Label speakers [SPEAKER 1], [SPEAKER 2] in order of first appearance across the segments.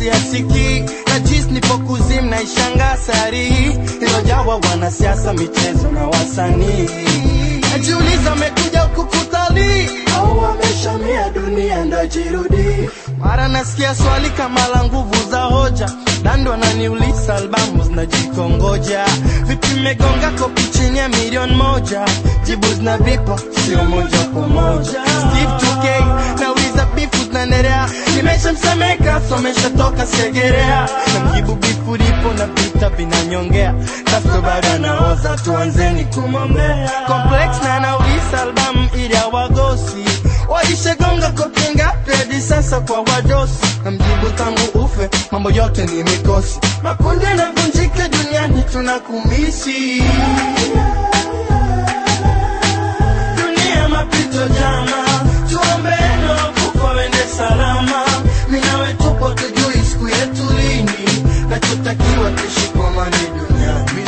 [SPEAKER 1] siasikii na jis nipo kuzim na ishanga sari ilojawa wanasiasa michezo na wasanii najiuliza amekuja huku kutalii au wameshamia dunia ndo jirudi mara nasikia swali kama la nguvu za hoja dando ananiuliza albamu zinajikongoja vipi megonga kopi chini ya milioni moja jibu zina vipo sio moja kwa moja Steve 2K nauliza bifu zinaendelea nimeshamsemeka someshatoka segerea namjibu bifu lipo na vita vinanyongea kasto bado anaoza tuanzeni kumwombea complex na anauliza albamu ili awagosi waishagonga kopi ngapi hadi sasa kwa wadosi namjibu tangu ufe mambo yote ni mikosi makundi yanavunjika duniani tunakumisi dunia mapito jama tuombeno kufa wende salama minawe tupo tujui siku yetu lini nachotakiwa tushikamane duniani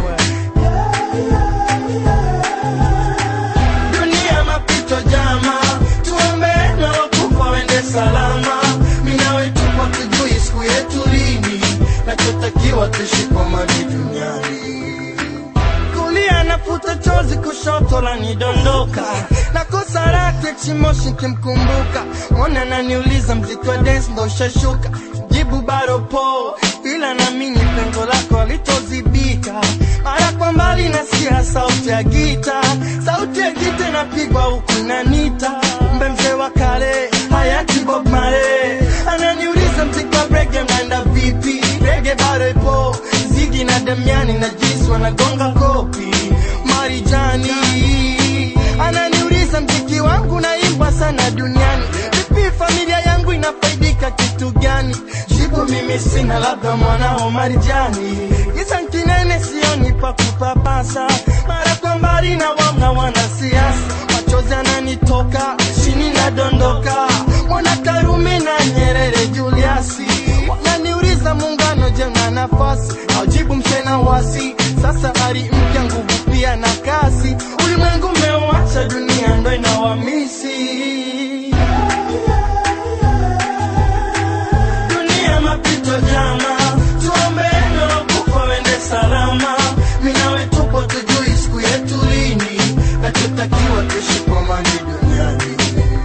[SPEAKER 1] dunia mapito jama tuombeno kufa wende salama minawe tupo tujui siku yetu lini nachotakiwa tushikamane duniani kulia nafuta chozi kushoto la nidondoka na kosa lake chimoshi kimkumbuka mwana naniuliza mziki wa dance ndo ushashuka jibu bado po ila namini pengo lako alitozibika mara kwa mbali nasikia sauti ya gita sauti ya gita inapigwa huku inanita mbe mzee wa kale hayati Bob Marley ananiuliza mziki wa reggae mnaenda vipi reggae bado ipo zigi na damiani na jisi wanagonga kopi marijani ananiuliza mziki wangu naimbwa sana duniani vipi familia yangu inafaidika kitu gani jibu mimi sina labda mwanao marijani kisa kinene sioni pa kupapasa mara kwa mbali na wamna wanasiasa machozi ananitoka chini nadondoka mwana karume na nyerere juliasi wananiuliza muungano je na nafasi aujibu mchena wasi sasa ari mpya nguvu pia na kasi ulimwengu umeuacha dunia ndo inawamisi dunia mapito jama tuombeno kufa wende salama minawe tupo tujui siku yetu lini nachotakiwa tushikamane duniani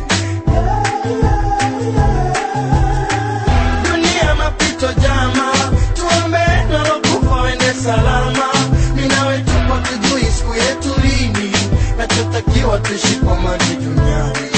[SPEAKER 1] dunia mapito jama tuombeno kufa wende salama minawe tupo tujui siku yetu lini nachotakiwa tushikamane duniani